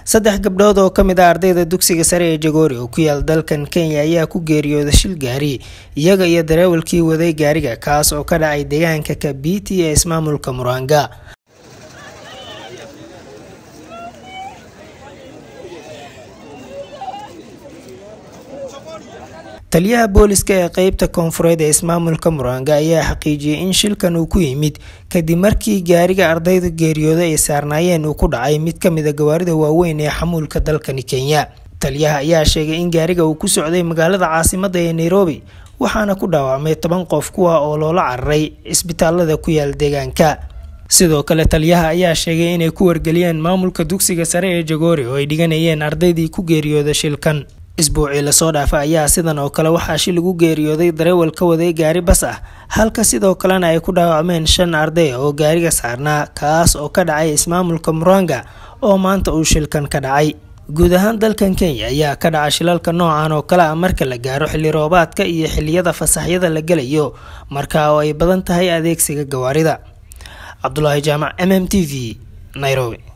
saddex gabdhood oo ka mid ah ardayda dugsiga sare ee jagoori oo ku yaal dalkan kenya ayaa ku geeriyooda shil gaari iyaga iyo dareewalkii waday gaariga kaas oo ka dhacay deegaanka kabiti ee ismaamulka muranga taliyaha booliska ee qeybta koonfureed ee ismaamulka muranga ayaa xaqiijiyey in shilkan uu ku yimid kadib markii gaariga ardayda geeriyooda ay saarnaayeen uu ku dhacay mid ka mid a gawaarida waaweyn ee xamuulka dalkani kenya taliyaha ayaa sheegay in gaariga uu ku socday magaalada caasimada ee nairobi waxaana ku dhaawacmay toban qof kuwa oo loola cararay isbitaalada ku yaal deegaanka sidoo kale taliyaha ayaa sheegay inay ku wargeliyeen maamulka dugsiga sare ee jagoori oo ay dhiganayeen ardaydii ku geeriyooda shilkan isbuucii lasoo dhaafa ayaa sidan oo kale waxaa shil ugu geeriyooday dareewal ka waday gaari bas ah halka sidoo kalena ay ku dhaawacmeen shan arday oo gaariga saarnaa kaas oo ka dhacay ismaamulka muranga oo maanta uu shilkan ka dhacay guud ahaan dalkan kenya ayaa ka dhaca shilalka noocan oo kale ah marka la gaaro xilli roobaadka iyo xilliyada fasaxyada la gelayo marka oo ay badan tahay adeegsiga gawaarida cabdulaahi jaamac m m t v nairobi